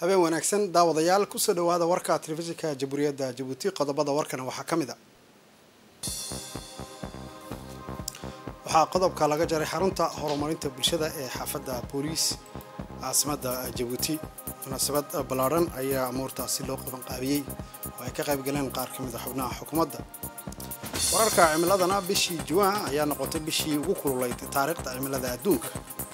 habeen wanaagsan daawadayaal kusoo dhawaada warka telefishinka jamhuuriyadda jabuuti qodobada warkana waxaa ka mid a waxaa qodobka laga jaray xarunta horumarinta bulshada ee xaafadda booliis caasimadda jabuuti munaasabad ballaadhan ayaa amuurtaasi loo qaban qaabiyey oo ay ka qayb galeen qaar ka mid a xubnaha xukuumadda wararka cimiladana bishii juwan ayaa noqotay bishii ugu kululayd taariikhda cimilada adduunka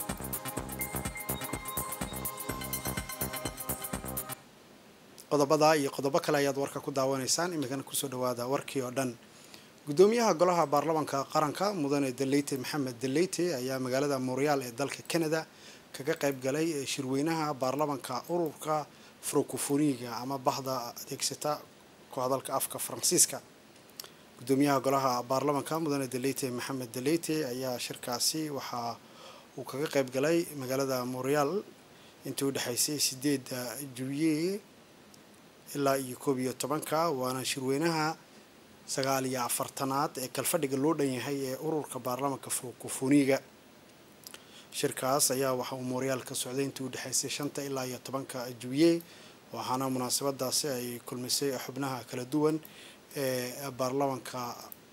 qodobada iyo qodobo kale ayaad warka ku daawanaysaan iminkana kusoo dhawaada warkii oo dhan gudoomiyaha golaha baarlamanka qaranka mudane deleyte maxamed deleyte ayaa magaalada montreal ee dalka canada kaga qayb galay shirweynaha baarlamanka ururka frocofoniga ama bahda adeegsata ku hadalka afka faransiiska gudoomiyaha golaha baarlamanka mudane deleyte maxamed deleyte ayaa shirkaasi waxa uu kaga qayb galay magaalada montreal intii u dhexaysay sideeda juye ilaa iyo koob iyo tobanka waana shirweynaha sagaal iyo afartanaad ee kalfadhiga loo dhan yahay ee ururka baarlamanka frocofoniga shirkaas ayaa waxa uu montreal ka socday intii u dhexaysay shanta ilaa iyo tobanka juye waxaana munaasabadaasi ay kulmisay xubnaha kala duwan ee baarlamanka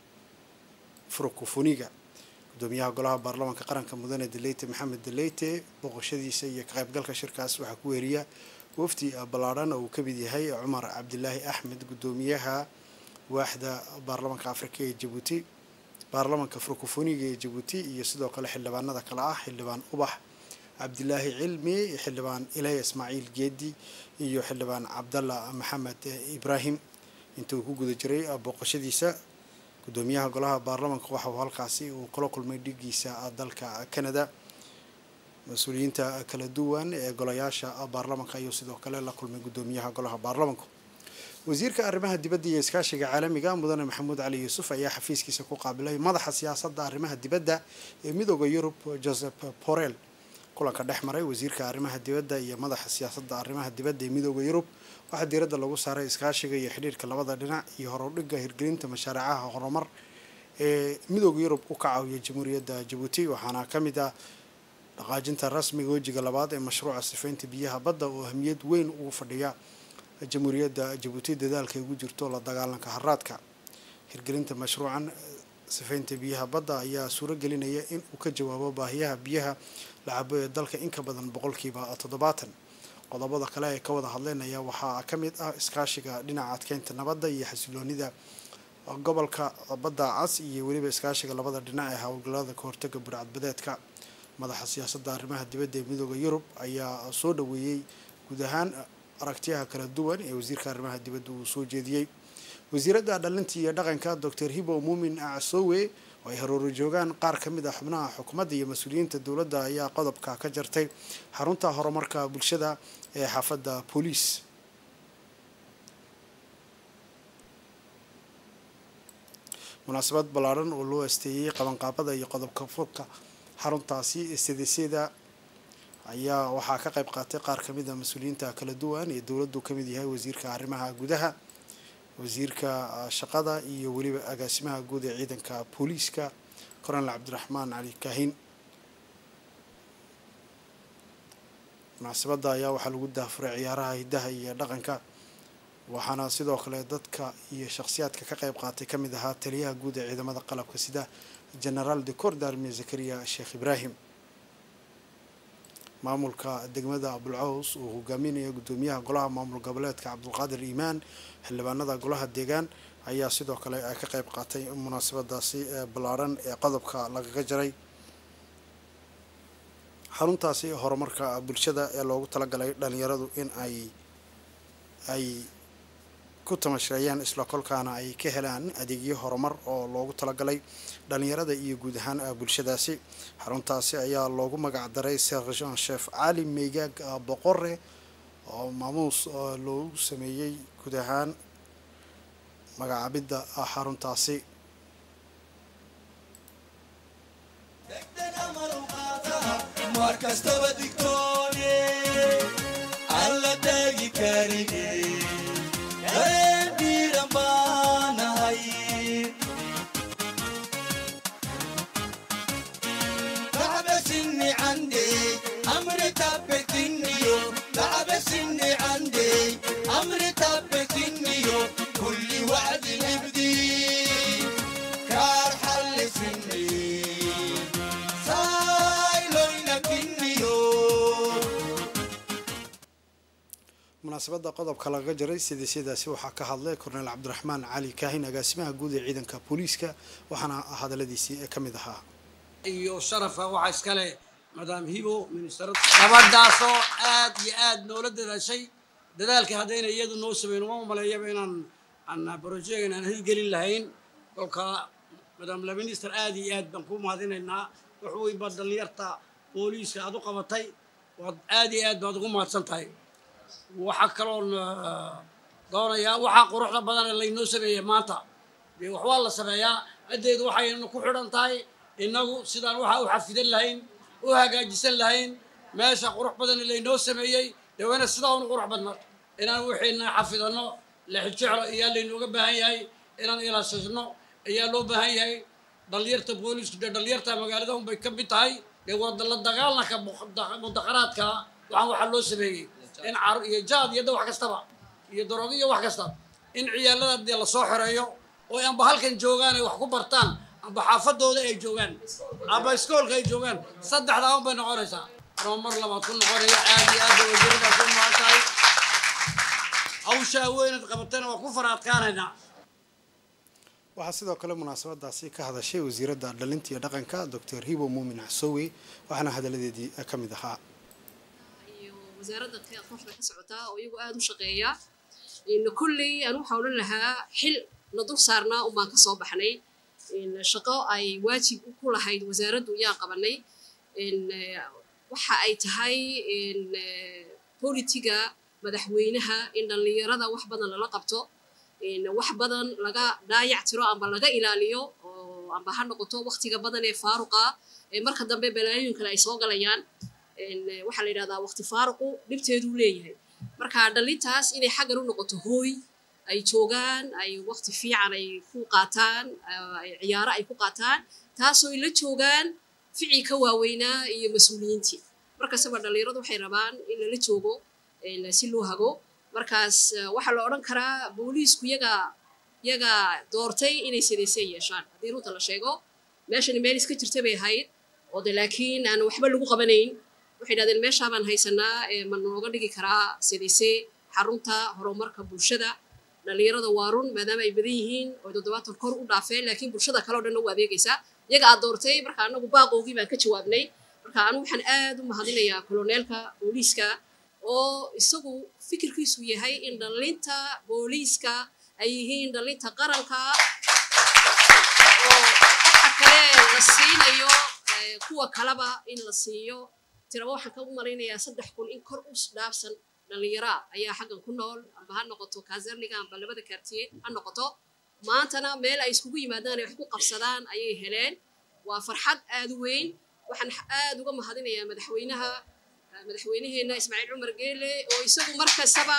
frocofoniga gudoomiyaha golaha baarlamanka qaranka mudane deleyte maxamed deleyte booqashadiisa iyo ka qaybgalka shirkaas waxaa ku weriya wafdi ballaadhan oo uu ka mid yahay cumar cabdilaahi axmed gudoomiyaha waaxda baarlamanka afrika ee jabuuti baarlamanka frocofoniga ee jabuuti iyo sidoo kale xildhibaanada kale ah xildhibaan ubax cabdilaahi cilmi xildhibaan ilaya ismaaciil geedi iyo xildhibaan cabdalla maxamed ibraahim inta uu ku guda jiray booqashadiisa gudoomiyaha golaha baarlamanka waxa uu halkaasi uu kula kulmay dhigiisa dalka canada mas-uuliyiinta kala duwan ee golayaasha baarlamanka ayuu sidoo kale la kulmay gudoomiyaha golaha baarlamanku wasiirka arrimaha dibadda iyo iskaashiga caalamiga mudane maxamuud cali yuusuf ayaa xafiiskiisa ku qaabilay madaxa siyaasadda arrimaha dibadda ee midooda yurub joseph borel kulanka dhex maray wasiirka arrimaha dibadda iyo madaxa siyaasadda arrimaha dibadda ee midooda yurub waxaa diiradda lagu saaray iskaashiga iyo xidhiirka labada dhinac iyo horudhigga hirgelinta mashaariicaha horumar ee midooda yurub u ka caawiya jamhuuriyadda jabuuti waxaana ka mid ah dhaqaajinta rasmiga wejiga labaad ee mashruuca sifaynta biyaha badda oo ahmiyad weyn ugu fadhiya jamhuuriyadda jabuuti dadaalka ay ugu jirto la dagaalanka haraadka hirgelinta mashruucan sifaynta biyaha badda ayaa suuro gelinaya in uu ka jawaabo baahiyaha biyaha la cabo ee dalka in ka badan boqolkiiba toddobaatan qodobada kale ee ka wada hadleynaya waxaa ka mid ah iskaashiga dhinaca adkeynta nabadda iyo xasiloonida gobolka badda cas iyo weliba iskaashiga labada dhinac ee howlgallada ka hortaga burcadbadeedka madaxa siyaasadda arrimaha dibadda ee midooda yurub ayaa soo dhaweeyey guud ahaan aragtiyaha kala duwan ee wasiirka arrimaha dibadda uu soo jeediyey wasiiradda dhalinta iyo dhaqanka doctor hibo muumin acsowe oo ay haroori joogaan qaar ka mid ah xubnaha xukuumadda iyo mas-uuliyiinta dowladda ayaa qodobka ka jartay xarunta horumarka bulshada ee xaafadda booliis munaasabad ballaadhan oo loo asteeyey qabanqaabada iyo qodobka furka xaruntaasi cdcda ayaa waxaa ka qayb qaatay qaar ka mid a mas-uuliyiinta kala duwan ee dowladdu ka mid yahay wasiirka arrimaha gudaha wasiirka shaqada iyo weliba agaasimaha guud ee ciidanka booliiska coronel cabdiraxmaan cali kaahin munaasabadda ayaa waxaa lagu daafuray ciyaaraha hiddaha iyo dhaqanka waxaana sidoo kale dadka iyo shakhsiyaadka ka qayb qaatay ka mid ahaa taliyaha guud ee ciidamada qalabka sida genaraal de cordarme zakariya sheekh ibraahim maamulka degmada abulcaws uu hogaaminaya gudoomiyaha golaha maamul goboleedka cabdulqaadir iimaan xildhibaanada golaha deegaan ayaa sidoo kale ay ka qayb qaatay munaasabadaasi ballaadhan ee qodobka lagaga jaray xaruntaasi horumarka bulshada ee loogu talagalay dhalinyaradu in ay ay ku tamashireeyaan isla kolkaana ay ka helaan adeegyo horumar oo loogu talagalay dhalinyarada iyo guud ahaan bulshadaasi xaruntaasi ayaa loogu magac daray sergeant chef cali meygaag boqore oo maamuus loogu sameeyey guud ahaan magacaabidda xaruntaasi عندي أمري تبتني لعب سني munaasabadda qodobka laga jaray sidiisyadaasi waxaa ka hadlay korneel cabdiraxmaan cali kaahin agaasimaha guud ee ciidanka booliiska waxaana hadaladiisii ka mid ahaa iyo sharafa waxaa iskale madaam hibo ministarada gabadhaasoo aad iyo aad noola dadaashay dadaalka haddayna iyadu noo sameyn uma maleeyaba inaan aan brojegan aan hirgelin lahayn kolka madaam la minister aad iyo aad baan kuu mahadinaynaa wax weyn baad dhallinyarta booliiska aad u qabatay waad aad iyo aad baad ugu mahadsan tahay waxaa kaloon doonayaa waxaa quruxda badan ee laynoo sameeyey maanta dee wax waa la sameeyaa haddeedu waxaynu ku xidhan tahay innagu sidaan waxaa u xafidan lahayn u hagaajisan lahayn meesha qurux badan ee laynoo sameeyey dee wayna sidaa unu qurux badna inaan wixiina xafidanno lexijeclo ayaa laynooga baahan yahay inaan ilaashasno ayaa loo baahan yahay dhalinyarta booliisku dee dhalinyarta magaalada unbay ka mid tahay dee waa la dagaalanka mudaqaraadka waxaan waxaa loo sameeyey in car iyo jaad iyo da wax kastaba iyo daroogo iyo wax kasta in ciyaalada dee lasoo xoreeyo oo amba halkan joogaan ay wax ku bartaan amba xaafadooda ay joogaan amba iskoolka ay joogaan saddexdaa un bay noqonaysaa anoo mar labaad ku noqonaya aad iyo aad bay wasiiradaas u mahad tahay hawshaa weynad qabatana waa ku faraadkaanaynaa waxaa sidoo kale munaasabadaasi ka hadashay wasiiradda dhalinta iyo dhaqanka doctor hibo muumin casoowe waxaana hadaladeedii ka mid ahaa wasaaradda kooxda ka socotaa oo iyagu aada u shaqeeya kulley aan waxaa odhan lahaa xil na dul saarnaa unbaan ka soo baxnay shaqo ay waajib ku lahayd wasaaraddu yaan qabanay waxa ay tahay bolitiga madaxweynaha in dhallinyarada wax badan lala qabto wax badan laga dhaayac tiro amba laga ilaaliyo oo amba ha noqoto waktiga badan ee faaruqa marka dambe balaayoyin kale ay soo galayaan waxaa la yidhahdaa waqti faaruqu dhibteeduu leeyahay marka dhalintaas inay xaggan u noqoto hooy ay joogaan ay waqti fiican ay ku qaataan ciyaaro ay ku qaataan taasoo ay la joogaan ficii ka waaweynaa iyo mas-uuliyiintii markastaba dhallinyaradu waxay rabaan in lala joogo si loo hago markaas waxaa la odhan karaa booliisku yaga yaga doortay inay sidaysay yeeshaan haddii runta la sheego meeshani meel iska jirta bay ahayd oo de laakiin aan waxba lagu qabanayn waxay dhahdeen meeshaa baan haysanaa ma nooga dhigi karaa sidayse xarunta horumarka bulshada dhallinyarada waa run maadaama ay badan yihiin oo toddobaatan kor u dhaafeen laakiin bulshada kale o dhan u adeegaysaa iyaga aad doortay marka anagu baaqoogii baan ka jawaabnay marka anu waxaan aad u mahadinayaa koloneelka booliiska oo isagu fikirkiisu yahay in dhallinta booliiska ay yihiin dhallinta qaranka oo waxa kale la siinayo kuwa kaleba in la siiyo tiraba waxaan ka malaynayaa saddex kun in kor u dhaafsan dhallinyaraa ayaa xaggan ku nool amba ha noqoto kazerniga amba labada kaartiye ha noqoto maantana meel ay iskugu yimaadaan ay wax ku qabsadaan ayay heleen waa farxad aad u weyn waxaan aad uga mahadinayaa madaxweynaha madaxweynaheenna ismaaciil cumar geele oo isagu mar kastaba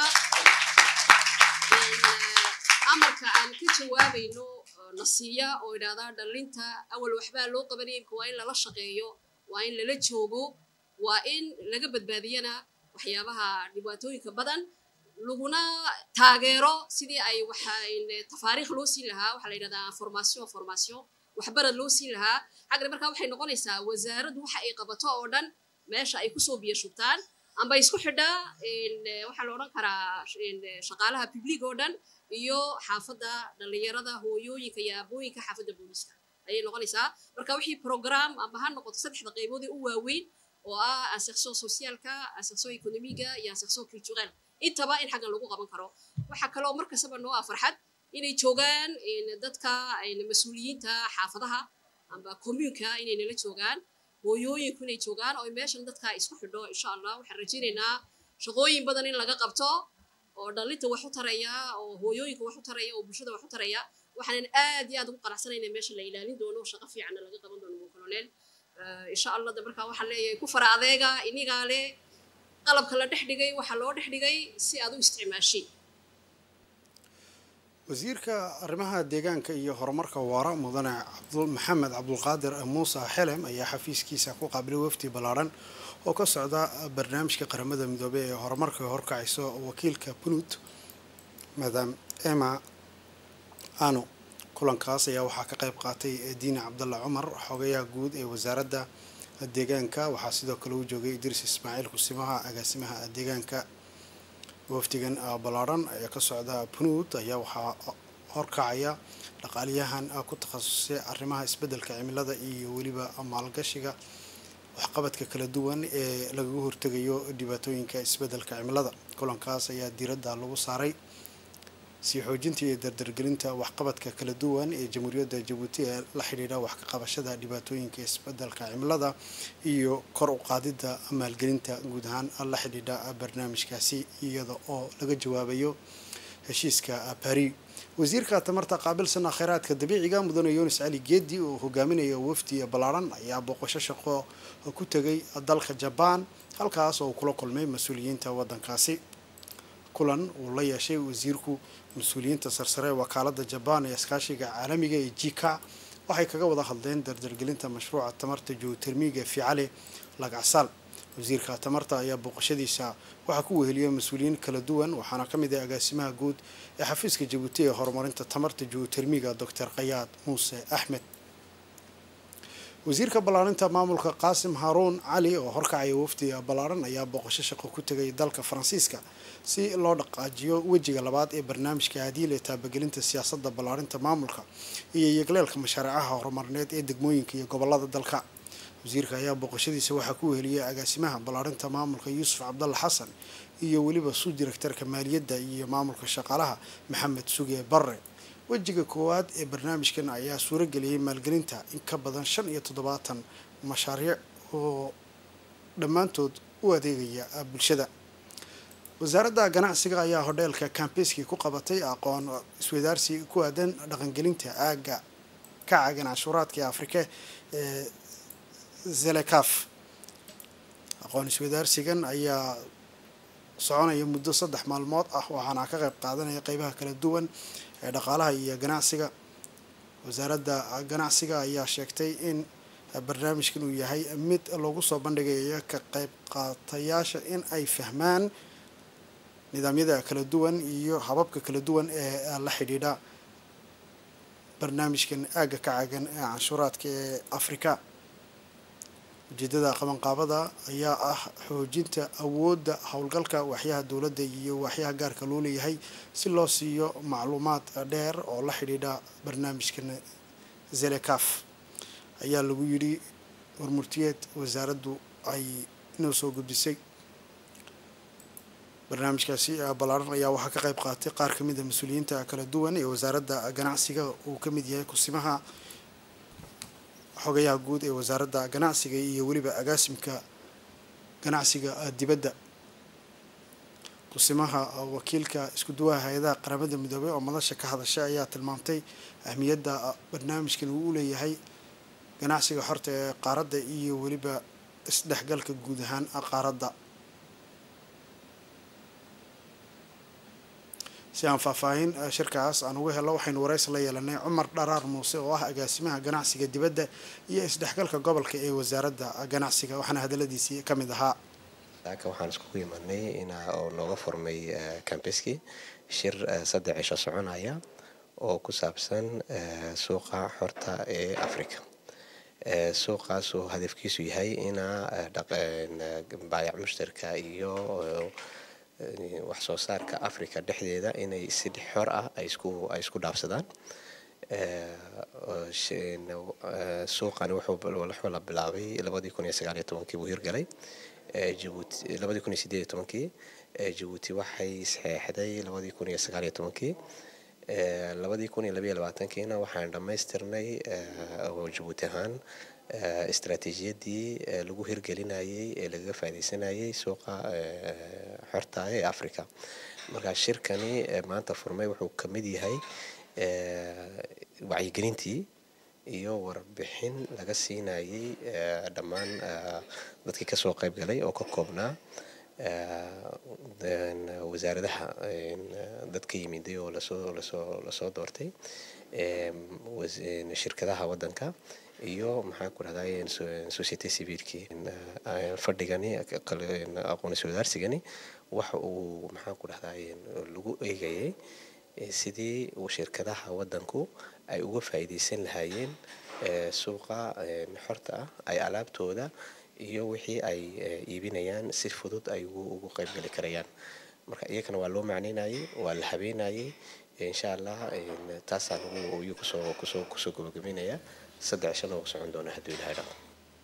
amarka aan ka jawaabayno na siiya oo idhahdaa dhallinta awal waxbaa loo qabanaya imka waa in lala shaqeeyo waa in lala joogo waa in laga badbaadiyana waxyaabaha dhibaatooyinka badan laguna taageero sidii ay tafaariikh loo siin lahaa waxaa la yidhahdaa formation formation waxbarad loo siin lahaa xaggan markaa waxay noqonaysaa wasaaraddu waxa ay qabato oo dhan meesha ay kusoo biyo shubtaan amba isku xidhaa waxaa la odhan karaa shaqaalaha public oo dhan iyo xaafadda dhallinyarada hooyooyinka iyo aabooyinka xaafadda booliiska ayay noqonaysaa marka wixii program amba ha noqoto saddexda qaybood ee u waaweyn oo ah insertion socialka insertion economiga iyo insertion culturel intaba in xaggan lagu qaban karo waxaa kaloo mar kastaba noo ah farxad inay joogaan dadka mas-uuliyiinta xaafadaha amba commuunka inay nala joogaan hooyooyinku inay joogaan oo meeshan dadka isku xidho insha allah waxaan rajaynaynaa shaqooyin badan in laga qabto oo dhalinta wax u taraya oo hooyooyinka wax u taraya oo bulshada wax u taraya waxaanan aad iyo aad ugu qanacsanayna meesha la ilaalin doono shaqo fiicanna laga qaban doono mo colonel insha allah de markaa waxaan leeyahay ku fara adeega inigaa le qalabka la dhex dhigay waxaa loo dhex dhigay si aad u isticmaashay wasiirka arrimaha deegaanka iyo horumarka waara mudane maxamed cabdulqaadir muuse xelem ayaa xafiiskiisa ku qaabilay wafdi ballaadhan oo ka socda barnaamijka qaramada midoobey ee horumarka horkacayso wakiilka punud madam emma ano kulankaas ayaa waxaa ka qayb qaatay diine cabdalla cumar xogayaha guud ee wasaaradda deegaanka waxaa sidoo kale u joogay idriis ismaaciil kusimaha agaasimaha deegaanka wafdigan ballaadhan ee ka socda punud ayaa waxaa horkacaya dhaqaaliyahan ku takhasusay arrimaha isbeddelka cimilada iyo weliba maalgashiga waxqabadka kala duwan ee lagaga hortegayo dhibaatooyinka isbeddelka cimilada kulankaas ayaa diiradda lagu saaray sii xoojinta iyo dardargelinta waxqabadka kala duwan ee jamhuuriyadda jabuuti ee la xidhiidha wax ka qabashada dhibaatooyinka isbeddelka cimilada iyo kor u qaadidda maalgelinta guud ahaan la xidhiidha barnaamijkaasi iyada oo laga jawaabayo heshiiska bari wasiirka tamarta qaabilsan kheyraadka dabiiciga mudane yunis cali geedi oo hogaaminaya wafdi ballaadhan ayaa booqasho shaqo ku tegay dalka jabaan halkaas oo kula kulmay mas-uuliyiinta waddankaasi kulan uu la yeeshay wasiirku mas-uuliyiinta sarsare ee wakaalada jabaan ee iskaashiga caalamiga ee jika waxay kaga wada hadleen dardargelinta mashruuca tamarta geotermiga ficale lagacsaal wasiirka tamarta ayaa booqashadiisa waxaa ku weheliyay mas-uuliyiin kala duwan waxaana ka mid ah agaasimaha guud ee xafiiska jabuuti ee horumarinta tamarta geotermiga doctor kayaad muuse axmed wasiirka ballaarinta maamulka qaasim haaruun cali oo horkacaya wafdi ballaaran ayaa booqasho shaqo ku tegay dalka faransiiska si loo dhaqaajiyo wejiga labaad ee barnaamijka hadiil ee taabagelinta siyaasadda ballaarinta maamulka iyo yegleelka mashaariicaha horumarineed ee degmooyinka iyo gobolada dalka wasiirka ayaa booqashadiisa waxaa ku weheliyay agaasimaha ballaarinta maamulka yuusuf cabdalla xasan iyo weliba suu direktarka maaliyadda iyo maamulka shaqaalaha maxamed suge barre wejiga koowaad ee barnaamijkan ayaa suurageliyay maalgelinta in ka badan shan iyo toddobaatan mashaariic oo dhammaantood u adeegaya bulshada wasaaradda ganacsiga ayaa hodheelka kambeski ku qabatay aqoon iswadaarsi ku aadan dhaqangelinta aagga kaca ganacshuuraadka ee afrika ee zelekaf aqoon iswadaarsigan ayaa soconaya muddo saddex maalmood ah waxaana ka qayb qaadanaya qeybaha kala duwan ee dhaqaalaha iyo ganacsiga wasaaradda ganacsiga ayaa sheegtay in barnaamijkan uu yahay mid lagu soo bandhigayo ka qayb qaatayaasha in ay fahmaan nidaamyada kala duwan iyo hababka kala duwan ee la xidhiidha barnaamijkan aagga ka cagan ee canshuuraadka ee afrika ujeedada qabanqaabada ayaa ah xoojinta awoodda howlgalka waxyaha dowladda iyo waxyaha gaarka loo leeyahay si loo siiyo macluumaad dheer oo la xidhiidha barnaamijkan zelekaf ayaa lagu yidhi warmurtiyeed wasaaraddu ay noo soo gudbisay barnaamijkaasi ballaaran ayaa waxaa ka qayb qaatay qaar ka mid a mas-uuliyiinta kala duwan ee wasaaradda ganacsiga uu ka mid yahay kusimaha xogayaha guud ee wasaaradda ganacsiga iyo weliba agaasimka ganacsiga dibadda kusimaha wakiilka isku duwaha hay-adaha qaramada midoobey oo madasha ka hadashay ayaa tilmaamtay ahmiyadda barnaamijkan uu u leeyahay ganacsiga xorta ee qaaradda iyo weliba isdhexgalka guud ahaan qaaradda si aan faahfaahin shirkaas aan uga helno waxaynu waraysi la yeelanay cumar dharaar muuse oo ah agaasimaha ganacsiga dibadda iyo isdhexgalka gobolka ee wasaaradda ganacsiga waxaana hadaladiisii ka mid ahaa halka waxaan iskugu imaanay in oo nooga furmay cambeski shir saddex cisho soconaya oo ku saabsan suuqa xorta ee africa suuqaas oo hadafkiisu yahay ina baayac mushtarka iyo wax soo saarka africa dhexdeeda inay si xor ah ay isku ay isku dhaafsadaan suuqani wuxuu la bilaabay labadii kun iyo sagaal iyo tobankii buu hirgalay jabuuti labadii kun iyo sideed iyo tobankii jabuuti waxay saxeexday labadii kun iyo sagaal iyo tobankii labadii kun iyo labayo labaatankiina waxaan dhammaystirnay jabuuti ahaan istaraatiijiyadii lagu hirgelinayay ee lagaga faaidaysanayay suuqa xorta ee africa markaa shirkani maanta furmay wuxuu ka mid yahay wacyigelintii iyo warbixin laga siinayay dhammaan dadkii kasoo qayb galay oo ka koobnaa wasaaradaha dad ka yimiday oo lasoo lasoo lasoo doortay shirkadaha waddanka iyo maxaan ku rahday society civilkii fadhigani aqoonsi wadaarsigani waxa uu maxaan ku rahday lagu eegayay sidii shirkadaha waddanku ay uga faa'iidaysan lahaayeen suuqa xorta ah ay alaabtooda iyo wixii ay iibinayaan si fudud ay ugu qaybgeli karayaan marka iyakana waa loo macneynayay waa la habeynayay insha allah taasaa lagu iyuu kusoo kusoo kusoo gabagabeynaya saddex cisho loogu socon doona hadduu ilahay dhaqo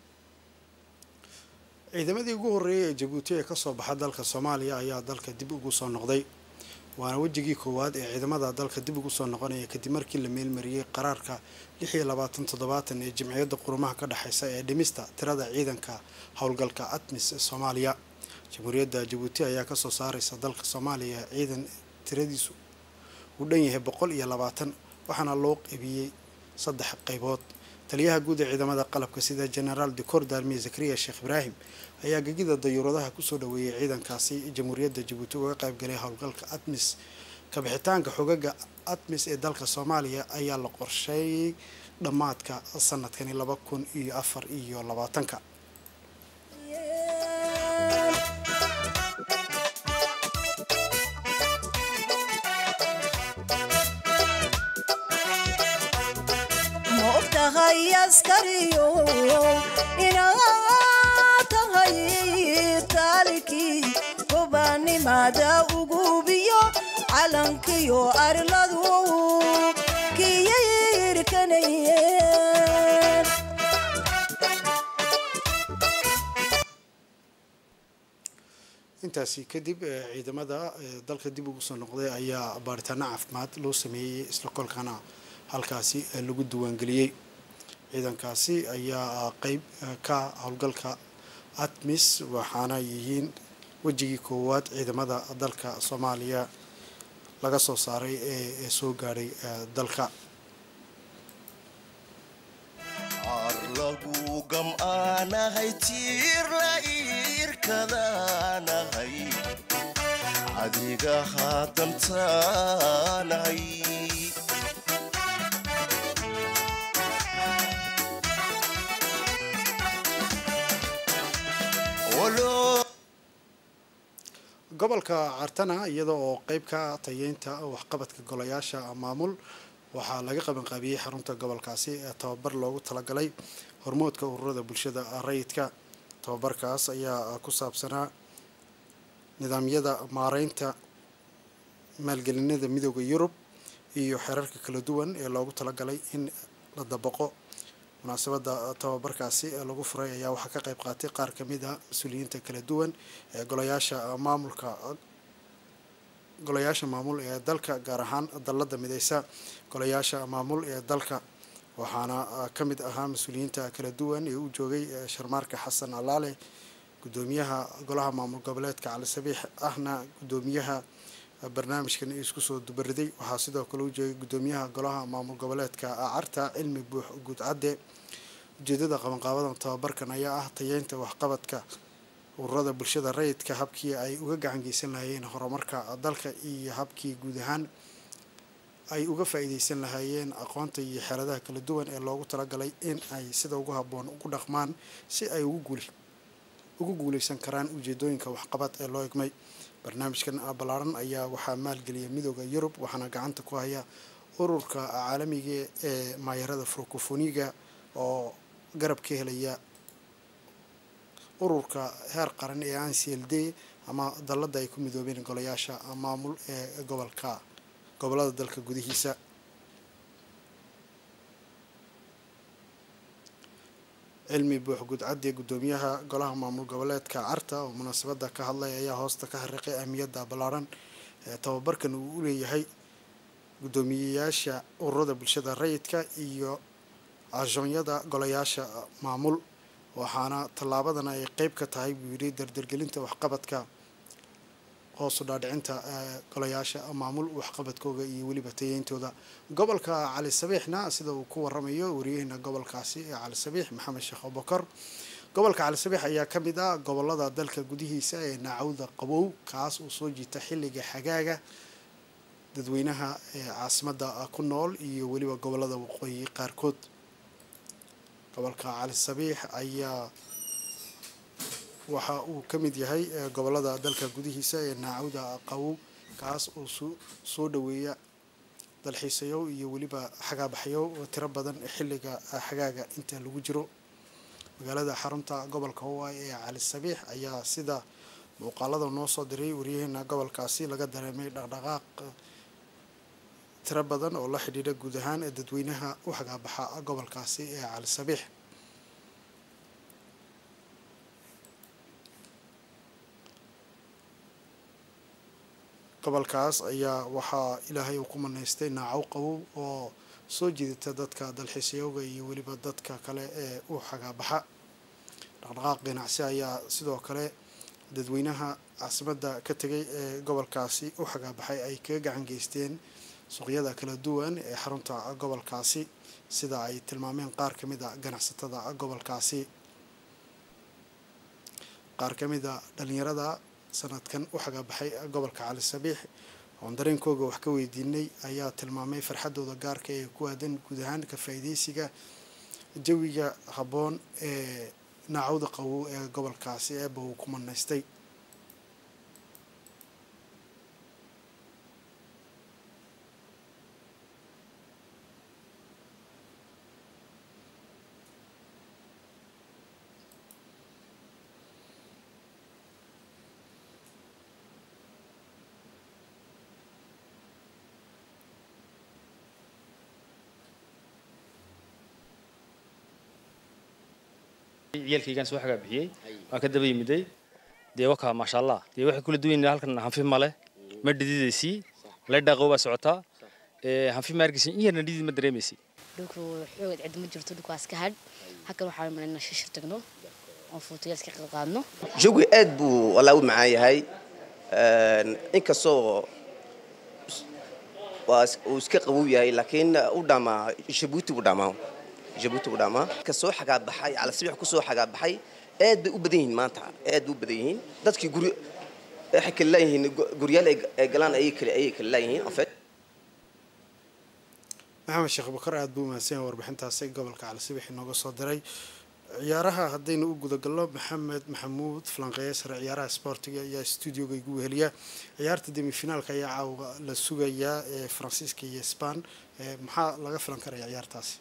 ciidamadii ugu horreeyay ee jabuuti ee kasoo baxa dalka soomaaliya ayaa dalka dib ugu soo noqday waana wejigii koowaad ee ciidamada dalka dib ugu soo noqonaya kadib markii la meelmariyey qaraarka lix iyo labaatan toddobaatan ee jimciyadda qurumaha ka dhexeysa ee dhimista tirada ciidanka howlgalka atmis ee soomaaliya jamhuuriyadda jabuuti ayaa kasoo saareysa dalka soomaaliya ciidan tiradiisu uu dhan yahay boqol iyo labaatan waxaana loo qeybiyey saddex qeybood taliyaha guud ee ciidamada qalabka sida genaraal decor darmiye zakariya sheekh ibraahim ayaa gegida dayuuradaha kusoo dhaweeyey ciidankaasi jamhuuriyadda jabuuti uga qaybgalay howlgalka atmis kabixitaanka xogaga atmis ee dalka soomaaliya ayaa la qorsheeyey dhammaadka sanadkani laba kun iyo afar iyo labaatanka tahay askariyo inaad tahay taalikii gobaanimada ugubiyo calankiyo arladu kiyirkanayeen intaasi kadib ciidamada dalka dib ugu soo noqday ayaa baaritaano caafimaad loo sameeyey isla kolkana halkaasi lagu diiwaangeliyey ciidankaasi ayaa qeyb ka howlgalka atmis waxaana yihiin wejigii koowaad ciidamada dalka soomaaliya laga soo saaray ee soo gaadhay dalka arlagu gam'aanahay tiir la iirkadaanahay adiga haadantaanahay gobolka cartana iyada oo qeyb ka tayeynta waxqabadka golayaasha maamul waxaa laga qabanqaabiyey xarunta gobolkaasi ee tababar loogu talagalay hormoodka ururada bulshada rayidka tababarkaas ayaa ku saabsanaa nidaamyada maareynta maalgelinada midooda yurub iyo xeerarka kala duwan ee loogu talagalay in la dabaqo munaasabada tababarkaasi ee lagu furay ayaa waxaa ka qayb qaatay qaar kamid a mas-uuliyiinta kala duwan ee golayaasha maamulka golayaasha maamul ee dalka gaar ahaan dallada mideysa golayaasha maamul ee dalka waxaana ka mid ahaa mas-uuliyiinta kala duwan ee u joogay sharmaarka xasan alaale gudoomiyaha golaha maamul goboleedka cali sabiix ahna gudoomiyaha barnaamijkan isku soo dubariday waxaa sidoo kale u joogay gudoomiyaha golaha maamul goboleedka carta cilmi buux guudcadde ujeedada qabanqaabadan tababarkan ayaa ah tayeynta waxqabadka ururada bulshada rayidka habkii ay uga gacan geysan lahaayeen horumarka dalka iyo habkii guud ahaan ay uga faa-iideysan lahaayeen aqoonta iyo xeeladaha kala duwan ee loogu talagalay in ay sida ugu habboon ugu dhaqmaan si ay ugu guuleysan karaan ujeedooyinka waxqabad ee loo egmay barnaamijkan ballaaran ayaa waxaa maalgeliyay midooda yurub waxaana gacanta ku haya ururka caalamiga ee maayarada francofoniga oo garab ka helaya ururka heer qaran ee n c l d ama dallada ay ku midoobeen golayaasha maamul ee gobolka gobolada dalka gudihiisa cilmi buux gudcaddi gudoomiyaha golaha maamul goboleedka carta oo munaasabada ka hadlay ayaa hoosta ka xariiqay ahmiyadda ballaaran ee tababarkan uu u leeyahay guddoomiyeyaasha ururada bulshada rayidka iyo ajoonyada golayaasha maamul waxaana tallaabadan ay qeyb ka tahay buu yidhi dardargelinta waxqabadka hoosu dhaadhicinta golayaasha maamul waxqabadkooga iyo weliba tayeyntooda gobolka cali sabiixna sida uu ku waramayo wariyaheyna gobolkaasi ee cali sabiix maxamed sheekh abubakar gobolka cali sabiix ayaa ka mid ah gobolada dalka gudihiisa ee naacawda qabow kaas uu soo jiita xilliga xagaaga dadweynaha ee caasimada ku nool iyo weliba gobolada waqooyi qaarkood gobolka cali sabiix ayaa waxa uu ka mid yahay gobolada dalka gudihiisa ee naacawda qabow kaas oo soo dhaweeya dalxiisayow iyo weliba xagaabaxyow oo tiro badan xilliga xagaaga inta lagu jiro magaalada xarunta gobolka hawaii ee cali sabiix ayaa sida muuqaalada noo soo diray waryaheena gobolkaasi laga dareemay dhaqdhaqaaq tiro badan oo la xidhiidha guud ahaan ee dadweynaha u xagaabaxa gobolkaasi ee cali sabiix gobolkaas ayaa waxaa ilaahay uu ku manaystay naacow qabow oo soo jiidata dadka dalxiisyooga iyo weliba dadka kale ee u xagaabaxa dhaqdhaqaaq ganacsi ayaa sidoo kale dadweynaha caasimadda ka tegay ee gobolkaasi u xagaabaxay ay kaga gacan geysteen suuqyada kala duwan ee xarunta gobolkaasi sida ay tilmaameen qaar ka mid a ganacsatada gobolkaasi qaar ka mid a dhalinyarada sanadkan u xagaabaxay gobolka cali sabiix oon dareenkooga wax ka weydiinay ayaa tilmaamay farxadooda gaarka ee ku aadan guud ahaan ka faa'iideysiga jawiga habboon ee naacawda qabow ee gobolkaasi eeba uu ku manaystay ciyaalkaygaan soo xagaa bixiyey waan ka daba yimiday dee wakaa maasha allah dee waxay kula duwan yihiin halkan hanfi male ma dhididaysii laydhaaqow baa socotaa hanfi maargeysin in yarna dhidid ma dareemaysi dhulku xoogad cid ma jirto dhulkaas ka hadh halkan waxaan malayna shishir tagno oo fuutayaas ka qaadno jawi aad buu walaa u macaan yahay inkastoo waa uu iska qabow yahay laakiin u dhamaa jabuuti buu dhamaa jabuuti buu dhamaa ka soo xagaabaxay calasibix ku soo xagaabaxay aad bay u badan yihiin maanta aad bay u badan yihiin dadkii guri waxay kala laayihiin guryaal ay galaan ayay kala ayay kala laayihiin en fait maxamed sheekh bakar aada buu mahadsan yahay warbixintaasi gobolka cali sibix inooga soo diray ciyaaraha haddaynu u gudagalno maxamed maxamuud falanqeeye sare ciyaaraha sportiga ayaa stuudioga igu weheliya ciyaarta demifinaalka ayaa caawa la sugayaa ee faransiiska iyo sban maxaa laga filan karaya ciyaartaasi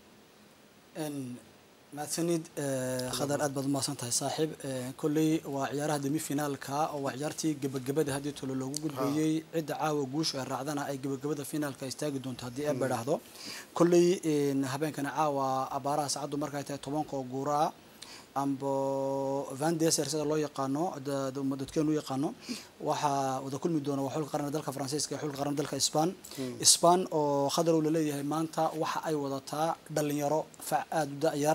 mahadsanid khadar aad baad umahadsan tahay saaxiib kolley waa ciyaaraha demi finaalka oo waa ciyaartii gebagabada haddii tolo loogu gudbeeyey cidda caawa guusha ay raacdana ay gebagabada finaalka istaagi doonto haddii eeba dhahdo kolley habeenkana caawa abaaraha saacaddu markay tahay tobanka oo guuraa ambo van deser sida loo yaqaano dadkeenu u yaqaano waxaa wada kulmi doona waa xulka qaran dalka faransiiska iyo xulka qaran dalka sban sban oo khadar uu laleeyahay maanta waxa ay wadataa dhalinyaro fac aada u da-yar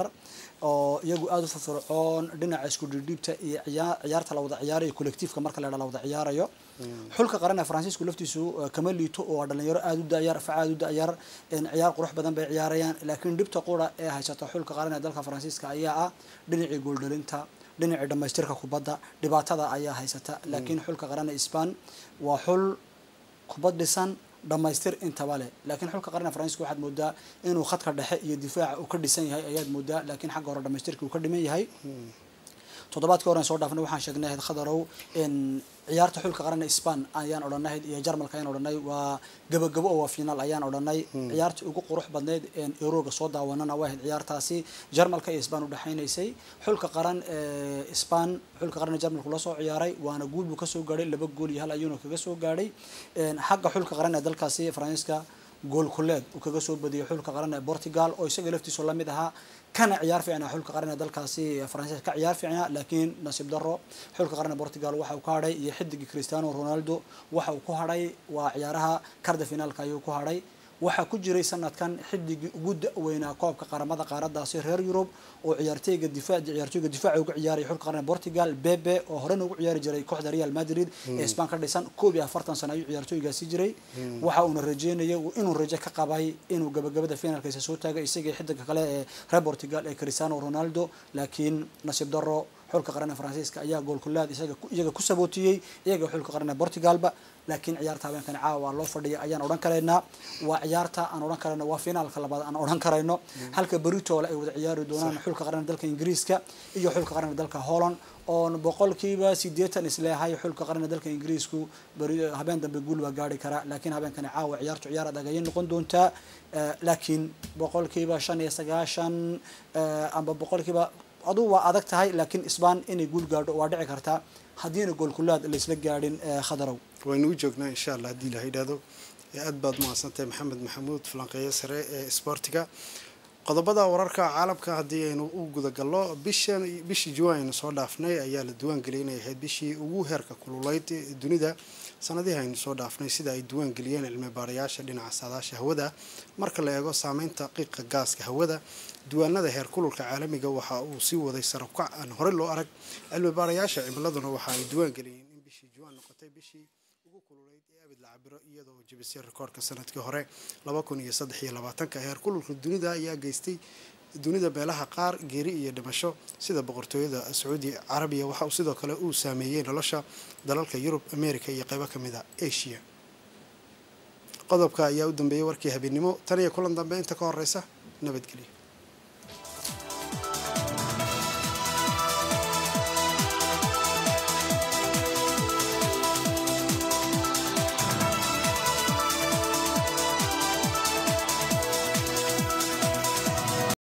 oo iyagu aada u firfircoon dhinaca isku dhidhiibta iyo ciyaarta la wada ciyaarayo collectiifka marka la la wada ciyaarayo xulka qaran ee faransiisku laftiisu kama liito oo waa dhalinyaro aada u da-yar fac aada u da-yar ciyaar qurux badan bay ciyaarayaan laakiin dhibta qura ee haysata xulka qaran ee dalka faransiiska ayaa ah dhinacii gooldhalinta dhinacii dhamaystirka kubadda dhibaatada ayaa haysata laakiin xulka qaran ee sban waa xul kubad dhisan dhamaystir intaba leh laakiin xulka qaran ee faransiiska waxaad moodaa inuu khadka dhexe iyo difaaca uu ka dhisan yahay ayaad moodaa laakiin xagga hore dhamaystirka uu ka dhiman yahay toddobaadkii horen soo dhaafnay waxaan sheegnay ahayd khadarow ciyaarta xulka qaran ee sban ayaan odhanayd iyo jarmalka ayaan odhanay waa gabagabo oo waa finaal ayaan odhanay ciyaartii ugu qurux badneyd eurooga soo daawanana waa ahayd ciyaartaasi jarmalka iyo sban udhexaynaysay xulka qaran ee sban xulka qaran ee jarmalku la soo ciyaaray waana guul buu kasoo gaadhay laba gool iyo hal ayuuna kaga soo gaadhay xagga xulka qaran ee dalkaasi faransiiska gool kuleed uu kaga soo badiyay xulka qaran ee portugal oo isaga laftiisu lamid ahaa kana ciyaar fiicnaa xulka qaran ee dalkaasi faransiiska ka ciyaar fiicnaa laakiin nasiib daro xulka qaran ee portugal waxa uu ka hadhay iyo xidigii cristiano ronaldo waxa uu ku hadhay waa ciyaaraha karda finaalka ayuu ku hadhay waxaa ku jiray sanadkan xidigii ugu da-weynaa koobka qaramada qaaradaasi reer yurub oo ciyaarteyga difaac ciyaartooyga difaaca uga ciyaaraya xulka qaran portugal bebe oo horena ugu ciyaari jiray kooxda real madrid ee sban ka dhisan koob iyo afartan sano ayuu ciyaartooygaasi jiray waxa uuna rajeynaya inuu rajo ka qabay inuu gabagabada finaalkiisa soo taagay isagii xidiga kale ee reer portugal ee cristiano ronaldo laakiin nasiib daro xulka qaran ee faransiiska ayaa goolkulaad isaga iyaga ku sabootiyey iyaga xulka qaran ee portugalba laakiin ciyaarta habeenkan caawa waa loo fadhiya ayaan odhan karaynaa waa ciyaarta aan odhan karayno waa finaalka labaad aan odhan karayno halka beritoole ay wada ciyaari doonaan xulka qaran dalka ingiriiska iyo xulka qaran dalka holland oon boqolkiiba sideetan isleehay xulka qaran dalka ingiriisku habeen dambe guul baa gaari karaa laakiin habeenkani caawa ciyaartu ciyaar adag ayay noqon doontaa laakiin boqolkiiba shan iyo sagaashan amba boqolkiiba aduu waa adag tahay laakiin sban inay guul gaadho waa dhici kartaa haddiina goolkulaad laysla gaadhin khadarow waynu u joognaa insha allah haddii la yidhaahdo aad baad mahadsantahay maxamed maxamuud falanqeeyo sare ee isboortiga qodobada wararka caalamka haddii aynu u gudagalno bishan bishii juwan aynu soo dhaafnay ayaa la diiwaangeliyay inay ahayd bishii ugu heerka kululeyd dunida sanadihii aynu soo dhaafnay sida ay diiwaangeliyeen cilmi baarayaasha dhinaca saadaasha hawada marka la eego saameynta qiiqa gaaska hawada diiwaanada heer kululka caalamiga waxa uu sii waday sarabkac aan horey loo arag cilmi baarayaasha cimiladuna waxa ay diiwaangeliyeen in bishii juwan noqotay bishii ugu kululeyd ee abid la cabiro iyadoo jebisay rikoorka sanadkii hore laba kun iyo saddex iyo labaatanka heer kululka dunida ayaa geystay dunida meelaha qaar geeri iyo dhimasho sida boqortooyada sacuudi carabiya waxa uu sidoo kale uu saameeyey nolosha dalalka yurub america iyo qeybo ka mid a asia qodobka ayaa u dambeeyey warkii habeennimo tan iyo kulan dambe inta ka horeysa nabadgelyo